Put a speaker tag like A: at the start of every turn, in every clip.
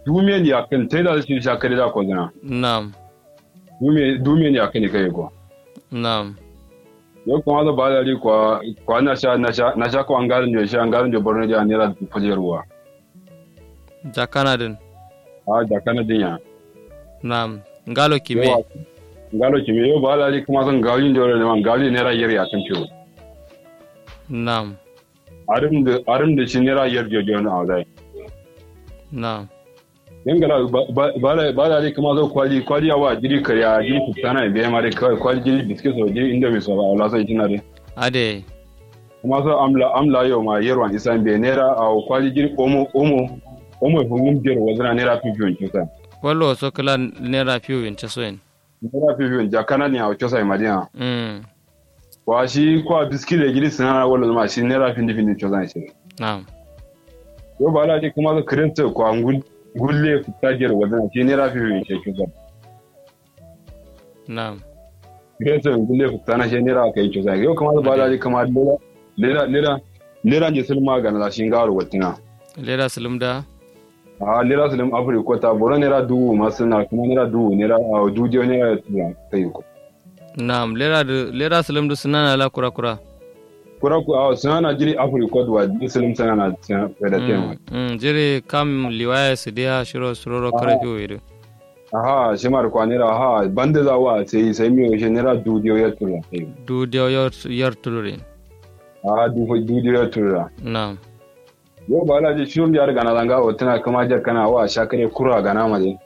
A: dumiyan ya kan tai da shi shakare da ko zana
B: Naam.
A: dumiyan dumiyan ya kan kai ko
B: Naam.
A: yau kuma da ba da ri kwa kwa na sha na sha na sha ko an garin da shi an garin da borno da ne ra fujer ruwa
B: Jakana din.
A: a da kana dinya
B: Naam. Ngalo kime.
A: Yawa, ngalo kimi yau ba da ri kuma san gawin da ne man gawin ne ra yar ya kan fiyo
B: Naam.
A: arim da arim da shi ne ra yar jojo na azai
B: Naam.
A: yangala ba da ri kuma zo kwali kwali yawa jiri kariya jiri fitana biya ma dai kawai kwali jiri biskit so jiri inda mai so ba wala sai kina dai
B: Ade.
A: kuma so amla amla yau ma yerwan isan be nera a kwali jiri omo omo omo hungum jero wazana nera pipiyon kisa
B: Wallo so kala nera fiyo in chasoen.
A: nera pipiyon jakana ni a kisa madina
B: Mm.
A: wa shi kwa biskit da jiri sinana wala zama shi nera findi findi kisa shi
B: Naam.
A: yau ba da ri kuma so kirenta kwa ngul gulle fita jero wazana shi nera pipiyon shi kisa
B: Naam.
A: kirenta gulle fita na shi nera kai kisa yau kuma ba da ri kuma lera lera lera lera je sulma ga na shi ngaro watina
B: Lera silumda.
A: a lera sulim afirka ta bora nera dubu masu na kuma nera dubu nera a dudiyo nera tura ta yi ko
B: Naam. Lera de lera silumdu sunana la kura kura.
A: kura ku a suna na jiri afirka wa di sulim sana na sana da tema
B: Mm. Mm. Jere kam liwaya su dia shiro suroro kare fiyo idu.
A: aha shi mar kwa nera aha banda za wa sai sai mi shi nera dudiyo ya tura ta yi
B: Du dia yor yor tulurin.
A: aha dubu dudiyo ya tura
B: Naam.
A: yau ba la ji shirin ya riga na zanga o tana kama jar kana wa shakare kura gana ma dai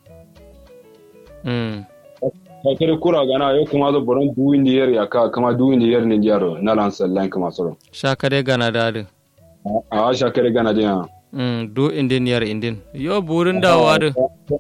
B: Mm.
A: shakare kura gana yau kuma zo boron duwin diyar ya ka kama duwin diyar ne jaro na lan sallan kuma soro
B: Shakade gana dadu.
A: a shakare gana dina
B: Mm. Du indin yar indin. Yo burin dawa du.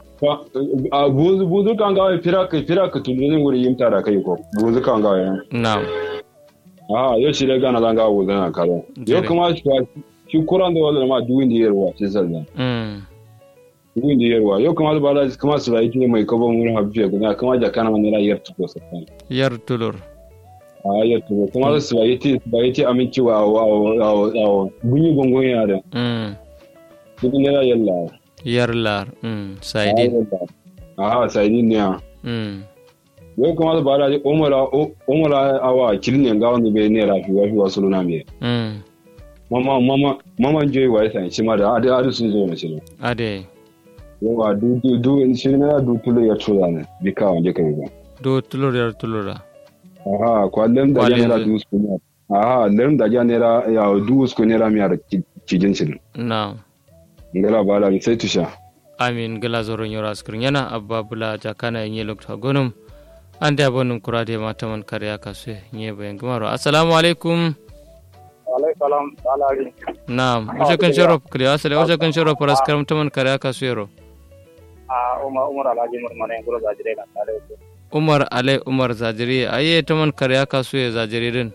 A: a buzu buzu kan gawa fira ka fira ka tulun wuri yin tara kai ko buzu kan gawa ya
B: Naam.
A: a yo shi da gana zan gawa buzu na kare yo
B: Jere.
A: kuma shi shi kuran da wala ma duwin da yarwa sai sallan
B: Mm.
A: duwin da yarwa yo kuma ba da kuma su rai ne mai kabo mun habiya guda kuma da kana mun rayar tuko sai
B: Yar tulur.
A: a ya tuko kuma su rai ti su rai ti aminci wa wa wa wa bunyi gongon ya da
B: Mm.
A: duk ne ra yalla
B: Yar lar. Mm. Saidin.
A: a sai din ne
B: Mm.
A: yo kuma ba da umara umara awa kilne gawa ne bai ne rafi wa fi wasu luna me
B: Mm.
A: mama mama mama joy wa sai shi ma da adi adi sun zo ne shi
B: Ade.
A: yawa du du du shi ne na du tulo ya tura ne bi ka wanje kai ba
B: Do tulur yar tulura.
A: aha kwallon da
B: Kwallon
A: ya nera
B: zai.
A: du su ne aha lem da ya nera ya du su ne ra mi ar kijin shi
B: Naam.
A: ngala ba da sai tusha
B: amin gala zoro nyora skrin yana abba bula jakana nye lokta gonum ande abonum kurade mataman kariya kasue nye bayan gumaro assalamu alaikum
C: alai salam alari
B: naam uje kan shoro kri asale uje kan shoro paras karam taman kariya kasue ro
C: a umar umar alhaji umar mane guro zajire na tare da
B: umar ale umar zajiri aye taman kariya kasue zajiri din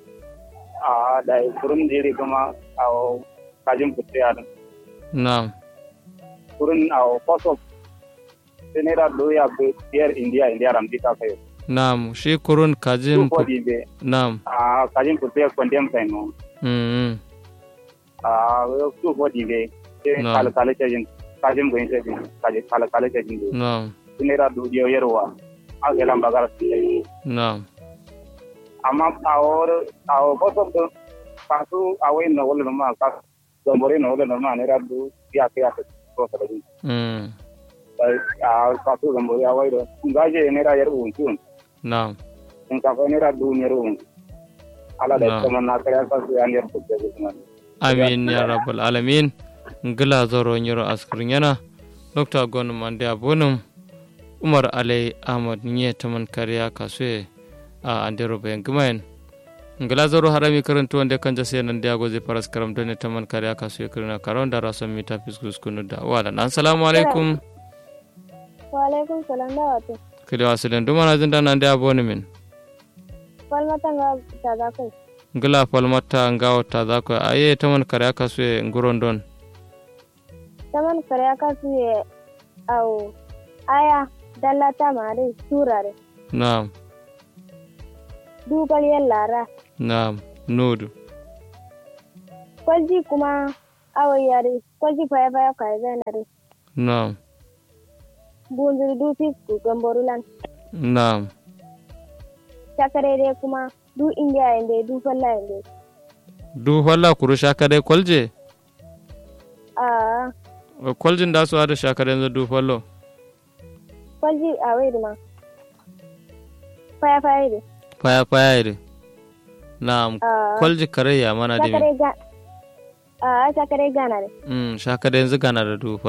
C: a da kurun jiri kuma a kajin putte a
B: naam
C: kurun a koso senera doya be biyar india india ram dika kayo
B: naam shi kurun kajim
C: ko di be
B: naam
C: a kajin putte kondem kai no
B: mm
C: a su ko di be
B: No.
C: kala kala cajin kajin goyin cajin kajin kala kala cajin do
B: naam
C: senera do dio yerwa a gelam bagar
B: naam
C: amma awor awo koso do kasu awe no wala ma ka zombore no wala ma ne radu ya ke ya ko sa dum
B: mm
C: a kasu zombore awe do ngaje ne ra yer un tun
B: naam
C: in ka ne ra du ne ru ala da
B: No.
C: kuma na kare ka su ya ne ko ke kuma
B: amin ya rabbal alamin ngila zoro nyoro askrin yana dokta gonum ande abonum umar alai ahmad nye taman kariya kasue a andero bayan gumayen ngila zoro harami karantu wanda kan jase nan da goze paras karam done taman kariya kasue kirina karon da rason mita fiskus kunu da wala assalamu alaikum
D: Waalaikum salam da wato.
B: kili wasilen dumana zinda nan da abonumin
D: Falmata nga tada kai.
B: ngila falmata ngawo ta zako aye taman kariya kasue nguron don
D: Taman kare aka suye au aya dallata mare surare.
B: na'am
D: Dugal yallara.
B: na'am nudu
D: Kwalji kuma awo yare. Kwalji faya faya kai zanare.
B: Naam.
D: bunzuri du fisku gamborulan
B: Naam.
D: shakarere kuma du indiya inde du falla inde
B: Du falla kuru shakare kwalje?
D: a
B: Kwaljin da su hada shakare yanzu du fallo.
D: kwalji a wai ma faya faya de
B: Faya faya ire. Naam.
D: a
B: Kwalji kare ya mana dimi.
D: shakare ga a shakare gana de
B: Mm, shakare yanzu gana da du